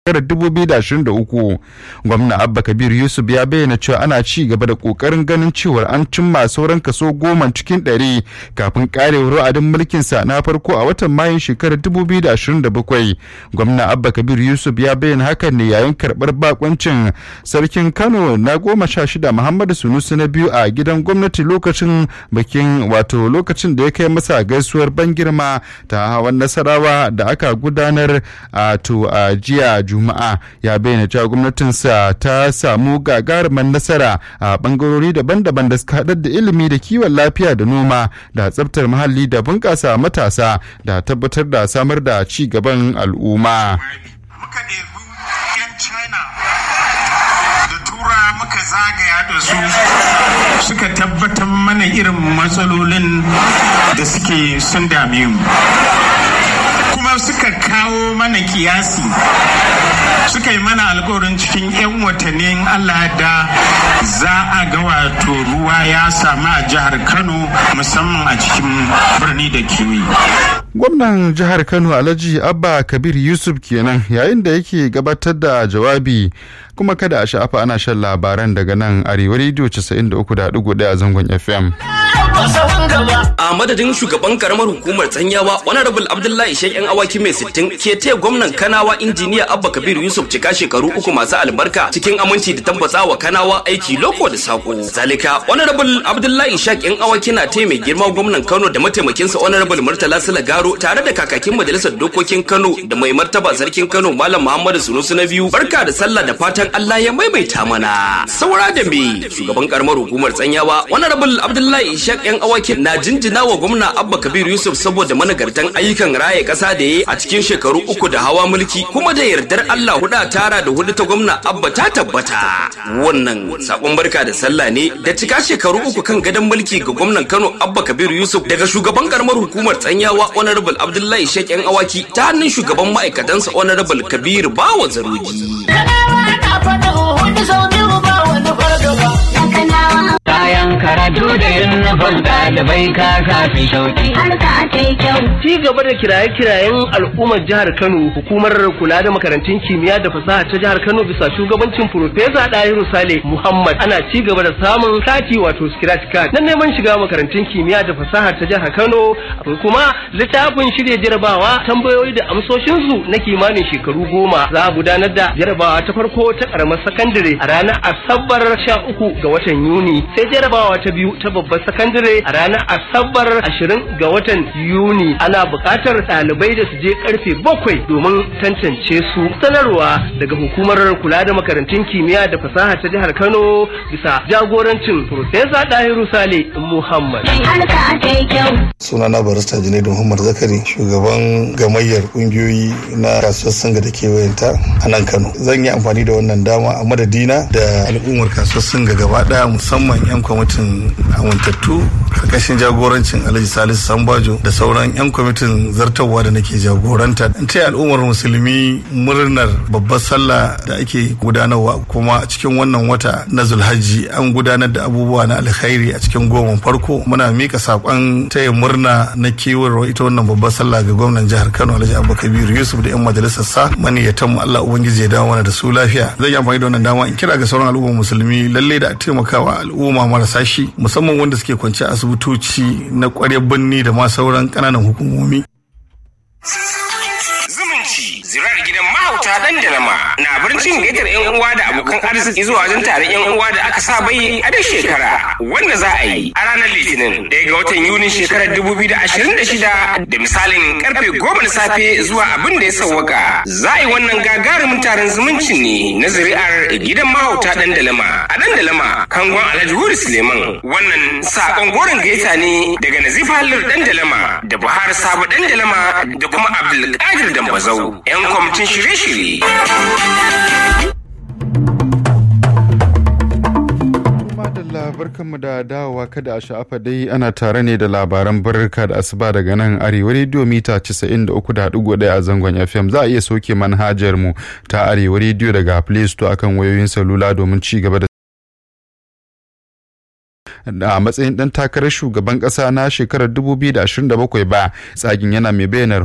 shekarar 2023 gwamna abba kabir yusuf ya bayyana cewa ana ci gaba da kokarin ganin cewar an cimma sauran kaso goma cikin ɗari kafin karewar wa'adin mulkinsa na farko a watan mayun shekarar 2027 gwamna abba kabir yusuf ya bayyana hakan ne yayin karɓar bakoncin sarkin kano na goma sha shida muhammadu sunusu na biyu a gidan gwamnati lokacin bikin wato lokacin da ya kai masa gaisuwar ban girma ta hawan nasarawa da aka gudanar a to a jiya juma'a ya bayyana cewa gwamnatinsa ta samu gagarumar nasara a bangarori daban-daban da suka haɗar da ilimi da kiwon lafiya da noma da tsabtar muhalli da bunƙasa matasa da tabbatar da samar da ci gaban al'umma. muka ɗebi 'yan china da tura muka zagaya da su suka tabbatar mana irin matsalolin da suke sun dame mu kuma suka kawo mana kiyasi suka yi mana alkawarin cikin 'yan watannin allah da za a ga wato ruwa ya samu a jihar kano musamman a cikin birni da kewaye gwamnan jihar kano alhaji abba kabir yusuf kenan yayin da yake gabatar da jawabi kuma kada a sha'afa ana shan labaran daga nan arewa rediyo 93.1 a zangon fm a madadin shugaban karamar hukumar tsanyawa honorable abdullahi shek yan awaki mai sittin ke taya gwamnan kanawa injiniya abba kabir yusuf cika shekaru uku masu albarka cikin aminci da tabbata wa kanawa aiki loko da sako zalika honorable abdullahi shek yan awaki na taya mai girma gwamnan kano da mataimakinsa honorable murtala sula garo tare da kakakin majalisar dokokin kano da mai martaba sarkin kano malam muhammadu sunusu na biyu barka da sallah da fatan allah ya maimaita mana saura da me shugaban karamar hukumar tsanyawa honorable abdullahi shek yan awakin na jinjina wa gwamna abba kabir yusuf saboda managartan ayyukan raye kasa da ya a cikin shekaru uku da hawa mulki kuma da yardar allah huda tara da hudu ta gwamna abba ta tabbata wannan sakon barka da sallah ne da cika shekaru uku kan gadon mulki ga gwamnan kano abba kabir yusuf daga shugaban karamar hukumar tsanyawa honorable abdullahi shek yan awaki ta hannun shugaban ma'aikatansa honorable kabir bawa zarogi Kayan karatu da yunifom ɗalibai ka kafi shauki. Harka ta yi kyau. Ci gaba da kiraye-kirayen al'ummar jihar Kano, hukumar kula da makarantun kimiyya da fasaha ta jihar Kano bisa shugabancin Profesa Dahiru Sale Muhammad ana ci gaba da samun kati wato scratch card na neman shiga makarantun kimiyya da fasaha ta jihar Kano. Akwai kuma littafin shirya jarabawa tambayoyi da amsoshinsu na kimanin shekaru goma. Za a gudanar da jarabawa ta farko ta karamar sakandare a ranar Asabar sha uku ga watan Yuni. Sai jarabawa ta biyu ta babbar sakandare a ranar Asabar ashirin ga watan Yuni. Ana buƙatar ɗalibai da su je karfe bakwai domin tantance su. Sanarwa daga hukumar kula da makarantun kimiyya da fasaha ta jihar Kano bisa jagorancin Profesa Dahiru Sale Muhammad. Harka ta yi kyau. sunana barista junaidu muhammad zakari shugaban gamayyar kungiyoyi na kasuwar sanga da kewayenta a nan kano zan yi amfani da wannan dama a madadina da al'ummar kasuwar sanga gaba daya musamman yan kwamitin amintattu karkashin jagorancin alhaji salisu sambajo da sauran yan kwamitin zartarwa da nake jagoranta in taya al'ummar musulmi murnar babbar sallah da ake gudanarwa kuma a cikin wannan wata na zulhajji an gudanar da abubuwa na alkhairi a cikin goma farko muna mika saƙon taya murna na kewar ita wannan babbar sallah ga gwamnan jihar Kano Alhaji Abba Kabiru Yusuf da yan majalisar sa maniyatan mu Allah ubangiji ya dawo mana da su lafiya zan yi amfani da wannan dama in kira ga sauran al'ummar musulmi lalle da a taimakawa al'umma marasa shi musamman wanda suke kwance asibitoci na ƙwaryar birni da ma sauran ƙananan hukumomi zumunci zirar gidan mahauta dan da nama na birnin gaitar yan uwa da abokan arziki zuwa wajen taron yan uwa da aka saba yi a duk shekara wanda za a yi a ranar litinin daya ga watan yunin shekarar 2026 da misalin karfe goma na safe zuwa abin da ya sauwaka za a yi wannan gagarumin taron zumunci ne na zuri'ar gidan mahauta dan dalama a dan dalama kangon alhaji huri suleiman wannan sakon goron gaita ne daga nazifa hallar dan dalama da buhari sabo dan dalama da kuma abdulkadir dambazau yan kwamitin shirye-shirye Madalla barkanmu da dawowa kada a sha'afa dai ana tare ne da labaran barka da asuba daga nan arewa rediyo mita 93.1 a zangon FM za a iya soke manhajar mu ta arewa rediyo daga Play Store akan wayoyin salula domin ci gaba da a matsayin dan takarar shugaban kasa na shekarar 2027 ba tsagin yana mai bayyana